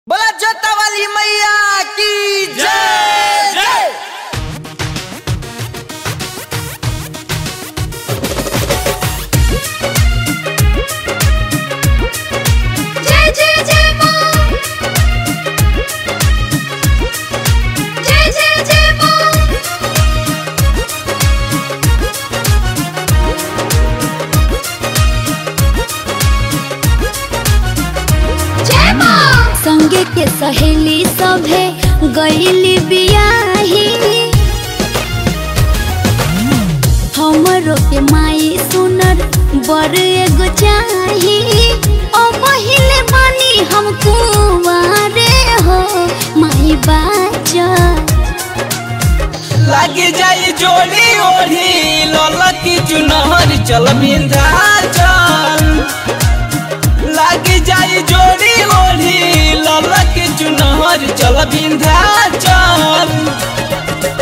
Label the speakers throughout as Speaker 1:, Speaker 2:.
Speaker 1: बोला जोता वाली मैया की जय जय
Speaker 2: जय जय जय मां जय जय जय मां जय मां
Speaker 3: संगे के सहेली सभे गईली बियाही हमरो के माई सुनर बर एगो चाही ओ पहिले बानी हम कुंवारे हो माई बाचा
Speaker 1: लगी जाई जोड़ी ओढ़ी ललकी चुनहर चल बिंधा चल लगी जाई जोड़ी ओढ़ी ललकी चुनहर चल बिंधा चल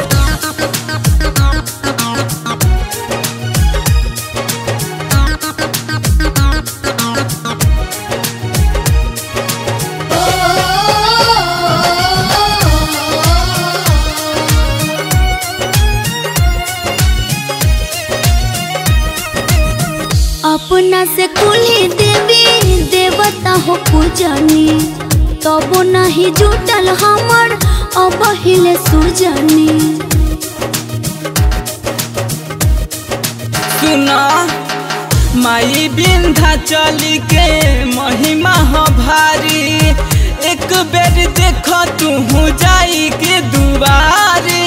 Speaker 3: अपना से कुली देवी देवता हो पूजनी तब नहीं जुटल हमर अब हिले सुजनी
Speaker 1: सुना माई बिंधा चली के महिमा ह भारी एक बेर देख तू जाई के दुआरी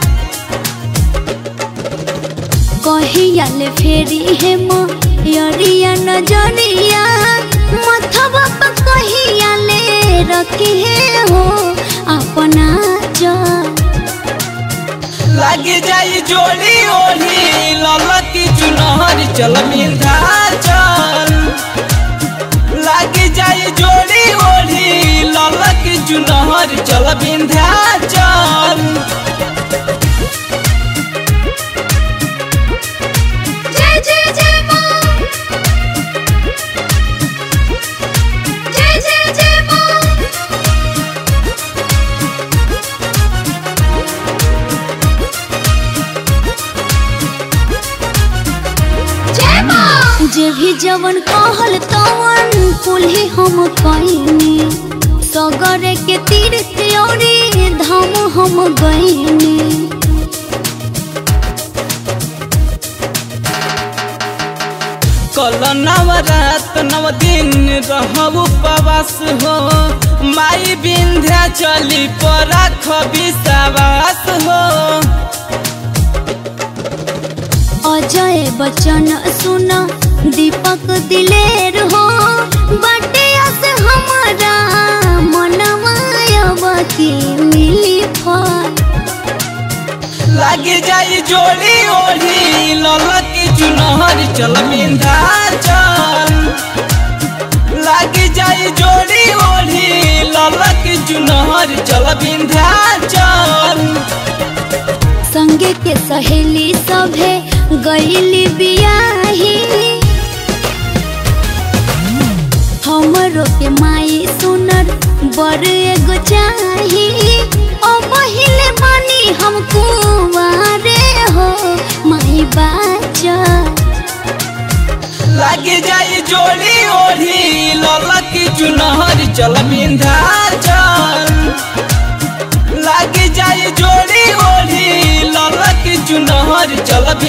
Speaker 3: कहियाले फेरी हे मरिया नजरिया मथवा पर कहियाले रखे हो अपना चल
Speaker 1: लगी जाई जोड़ी ओढ़ी ललकी चुनहर चल बिंधा चल लगी जाई जोड़ी ओढ़ी ललकी चुनहर चल बिंधा चल
Speaker 2: जय जय जय मां जय जय जय मां जय मां
Speaker 3: जे भी जवन कहल तवन कुल्ही हम कइनी सगरे के तीर्थ औरी धाम हम गइनी
Speaker 1: कल नवरात नव दिन रहब उपवास हो माई बिंध्या चली पर विश्वास हो
Speaker 3: अजय बच्चन सुन दीपक दिलेर हो बटिया से हमारा मनमायब की मिली फल
Speaker 1: लगी जाई जोड़ी ओढ़ी ललकी चुनहर चल बिंधा चल लगी जाई जोड़ी ओढ़ी ललकी चुनहर चल बिंधा चल
Speaker 3: संगे के सहेली सभे गईली बियाही हमरो के माई सुनर बर एगो चाही ओ पहिले बानी हम कुंवारे हो माई बाचा
Speaker 1: लगी जाई जोड़ी ओढ़ी ललकी चुनहर चल बिंधा चल लगी जाई जोड़ी ओढ़ी ललकी चुनहर चल बिंधा